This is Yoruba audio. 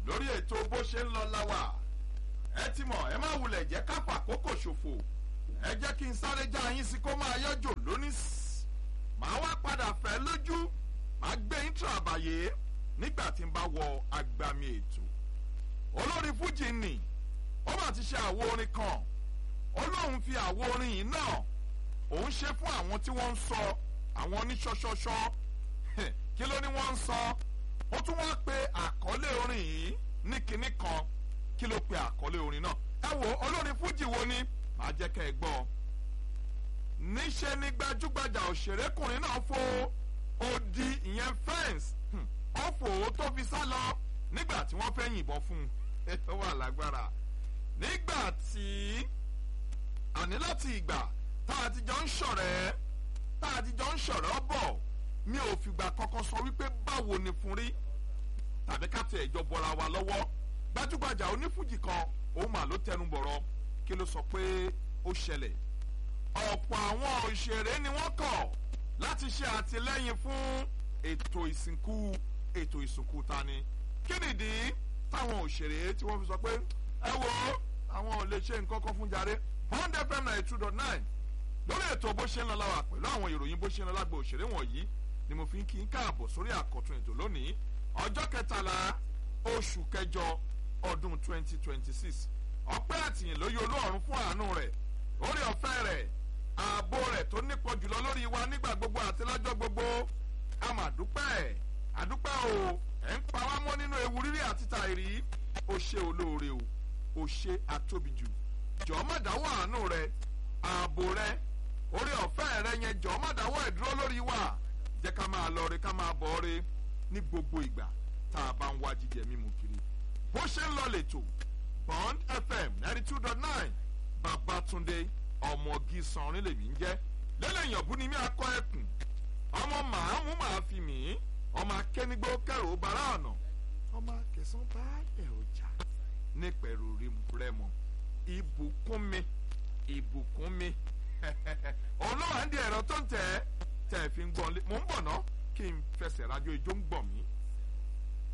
lórí ètò bó ṣe ń lọ láwà ẹ ti mọ̀ ẹ má wulẹ̀ jẹ́ ká fàkókò ṣòfò ẹ jẹ́ kí n sáré já yín sí kó máa yọjò lónìí màá wá padà fẹ́ lójú màá gbé intro àbàyè nígbà tí n bá wọ agbami ètò olórí fújì nì ó mà ti ṣe àwo orin kan ó lóun fi àwo orin yìí náà òun ṣe fún àwọn tí wọ́n ń sọ àwọn oníṣọ́ṣọ́ṣọ́ kí ló ní wọ́n ń sọ ó tún wá pe àkọlé orin yìí ní kinní kan kí ló pe àkọlé orin náà ẹ wo olórin fújì wo ni màá jẹ́ kẹ́ ẹ gbọ́ níṣẹ́ ni gbajúgbajà òṣèrékùnrin náà fo odi ìyẹn fẹ́ǹsì ọ̀fọ̀ tó fi sá lọ nígbà tí wọ́n fẹ́ yìnbọn fún un ó wà lágbára nígbà tí àní láti ìgbà tá a ti jọ ń ṣọ̀rẹ́ tá a ti jọ ń ṣọ̀rẹ́ bọ̀ mi ò fìgbà kankan sọ wípé báwo ni fún rí tàbí ká tẹ ìjọ bọra wa lọ́wọ́ gbajúgbajà onífújì kan òun mà ló tẹnu bọ̀rọ̀ kí ló sọ pé ó ṣẹlẹ̀ ọ̀pọ̀ àwọn òṣèré ni wọ́n kọ̀ láti ṣe àtìlẹ́yìn fún ètò ìsìnkú ètò ìsìnkú tani kí nìdí táwọn òṣèré tí wọ́n fi sọ pé ẹ wo àwọn ò lè ṣe nǹkan kan fún jàre bond fm ninety two dot nine lórí ètò bó ṣe ń lọ láwà pẹ̀lú àwọn ìròyìn bó ṣe ń lọ lágbo òṣèré wọ̀nyí ni mo fi ń kí n káàbọ̀ sórí àkọ́tún ètò lónìí ọjọ́ kẹtàlá oṣù kẹjọ ọdún twenty twenty six ọpẹ́ àtìyìn lóye olóòrùn fún àánú rẹ̀ orí ọ̀fẹ́ rẹ̀ ààbò rẹ̀ tó nípọn jùlọ lórí wa nígbà gbogbo àti lọ́jọ́ gbogbo a mà dúpẹ́ àdúpẹ́ o ẹ̀ ń pa wá mọ́ nínú ewu rírí àti tàìrí o ṣe olóore o o ṣe àtóbijù jọ̀ọ́ má dáwọ́ àánú rẹ̀ ààbò rẹ̀ orí ọ̀fẹ́ rẹ̀ yẹn jọ̀ọ́ má dáwọ́ ẹ̀ dúró lórí wa jẹ́ ká máa lọ re ká máa bọ̀ re ní gbogbo ìgbà tá a bá ń wá jíjẹ mímu kiri bó ṣe ń lọ lẹ́tọ̀ bond fm ninety two dot nine babatunde ọmọgi sanrin lèmi ń jẹ́ lẹ́lẹ́yìn ọ̀bùn ni mi akọ ẹkùn ọmọ màámu màá fi mí ọmọ akẹ́nigbó kẹrò bara ọ̀nà ọmọ akẹsàn bá ẹ̀ ọjà nípẹ̀rù rẹmọ ìbùkún mi ìbùkún mi òun ló wà ń di ẹ̀rọ tó ń tẹ̀ tẹ̀ fi ń gbọ́n lé mò ń bọ̀ ná kí n fẹsẹ̀ rájò ijó ń gbọ̀n mí